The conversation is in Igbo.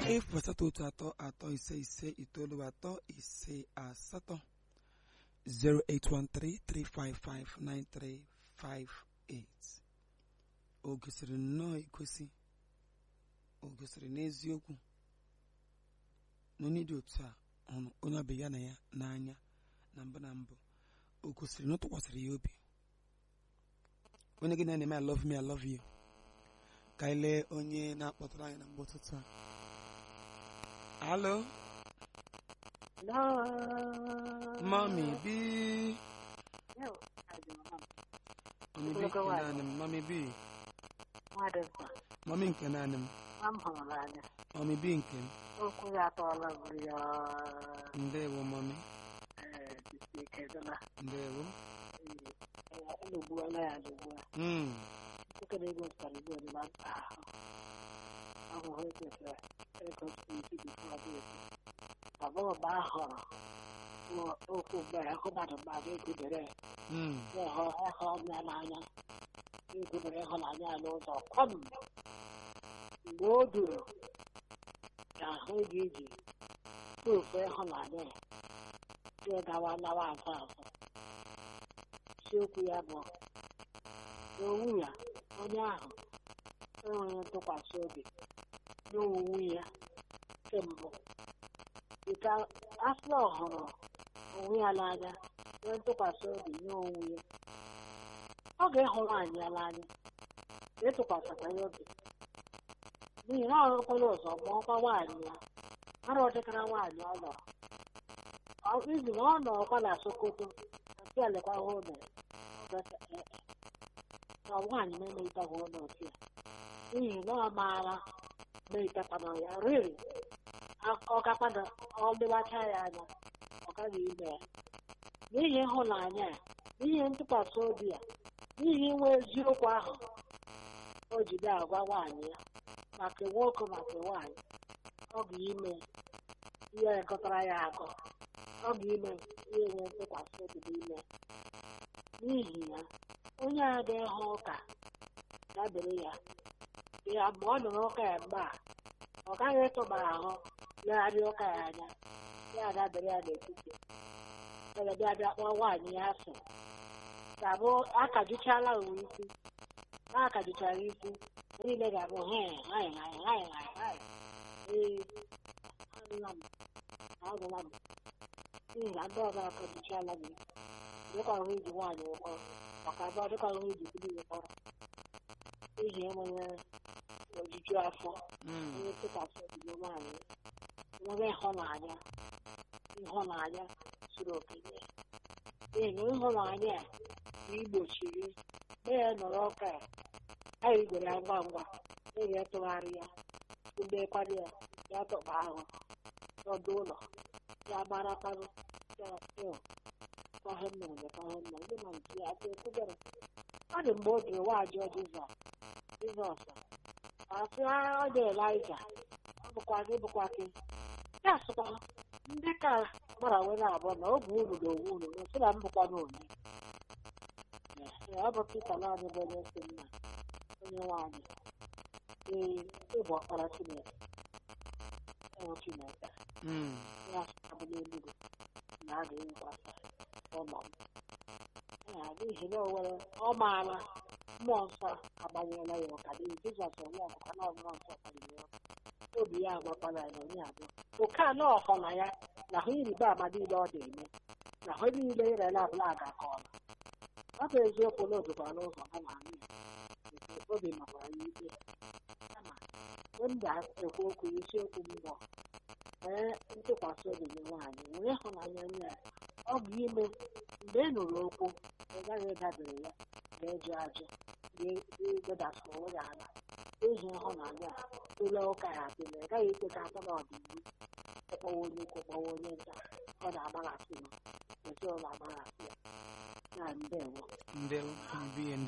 efu asatọ otu atọ atọ ise ise itoolu atọ ise asatọ 08133559358 o gosiri nnọọ egosi o gosiri n'eziokwu na onye dị otu a hụrụ onye ọbịa ya na ya n'anya na mbụ na mbụ o gosiri na ọ tụkwasịrị ya obi onye gị na ya na-eme I love me I love you ka anyị lee onye na-akpọtara anyị na mgbe ụtụtụ a alo mami bi mami bi nke naanị m mami bi mami nke naanị m mami bi nke m okwu ya atọọla bụrụ ya ndewo mami ekedela ndewo elogbuola ya adogbuo Mm, okere ego zụtara igbo ọdịla mkpa ahụ ahụhụ ekwesịrị egosi isi bifo ọdịyo abụọ mgbe a hụrụ okwu mgbe ahụ mmadụ mmadụ egudere mm, ịhụ ịhụ ọnya n'anya egudere ịhụnanya ya n'ụzọ kwam mgbe o duru ka ahụ ga-eji ofu ịhụnanya ya ya gawa nawa azụ azụ isiokwu ya bụ n'owu ya onye ahụ enweghị ntụkwasị obi n'owuwu ya kembụ dịka asịla ọhụrụ onwe ya n'anya nwee ntụkwasị obi nye onwe ya ọ ga-ịhụ nwaanyị ya n'anya ma ịtụkwasịkwa ya obi n'ihi na ọ rụkwala ụzọ mụọkwa nwaanyị ya ara ọ dịkara nwaanyị ọ nọrọ Ọ- izi na ọ nọrọkwa na sokoto nke elekwa hụ ụlọ na nwaanyị na-emeghịtakwa ụlọ otu ya n'ihi na ọ maara meghịtakwana ya riri ọ gakwana ọ lewacha ya anya ọ gaghị ime ya n'ihi ịhụnanya ya n'ihi ntụkwasị obi ya n'ihi inwe eziokwu ahụ o ji na-agwa nwaanyị ya maka nwoke maka nwaanyị ọ bụ ime ihe gọtara ya agọ ọ bụ ime ihe enwe ntụkwasị obi n'ime n'ihi ya onye a ga-ehụ ụka dabere ya ya mgbe ọ nụrụ ụka ya mgbe a ọ gaghị ịtụba ahụ legharịa ụka ya anya ya adabere ya n'etiti ebe bịa bịa kpọọ nwaanyị ya asị ga-abụ akajuchala uwe isi na akajuchara isi niile ga-abụ he hai hai hai hai hai ee agụla m agụla m n'ihi na ndị ọzọ akajuchala gị dịka ọhụ iji nwaanyị ụkọ maka abụọ dịka ọhụ iji biri ụkọrọ n'ihi enweghị ojuju afọ mm, onye tụkwasị obi na nwaanyị nwere ịhụnanya ịhụnanya zuru oke nye ya. n'ihi na ịhụnanya a na igbochiri mgbe ya nọrọ ụka ya anyị gwere ya ngwa ngwa eji etụgharị ya mgbe kwado ya ya tọkpa ahụ n'ọdụ ụlọ ya maratanụ ya ịhụ kwahe m mere kwahe m mere ndị ma nke ya aka ekwugere ọ dị mgbe o jiri nwaajụọ jizọs jizọs asị ọ dị elija ọ bụkwa gị bụkwa gị ya sịkwa ndị ka gbara were abụọ na oge unu na onwe unu na sị na m bụkwa n'onye ọ bụ pita naanị bụ onye si nna onye nwaanyị ee ịbụ ọkpara chineke ịhụ chineke mm, ya sịkwa n'eluigwe na a ga-eyikwasa ụlọ m ya n'ihi na o nwere ọ maara mmụọ nsọ agbanyela ya ụka n'ihi jizọs onwe ọbụka na mmụọ nsọ kpaliri ya obi ya agwakwala ya na onye abụọ oke a na ọhọ na ya na hụ ịrịba ama niile ọ na-eme na hụ niile irela abụla agakọọla ọ bụ eziokwu na odokwara n'ụzọ ha na anyị obi makwara ya ikpe kama mgbe m ga-ekwu okwu isiokwu mbọ ee ntụkwasị obi nye nwaanyị nwere ịhụnanya nye ya ọ bụ ime mgbe ị nụrụ okwu ị gaghị ịdabere ya ga-eju ajụ ga-edasị onwe ya ala eji ịhụnanya a tụlee ụka ya atụle ị gaghị ikpe ka atọ n'ọdịnihu ịkpọwa onye ukwu kpọwa onye nta ọ na-agbaghasị m ezinụlọ agbaghasị ya na ndewo ndewo mami bi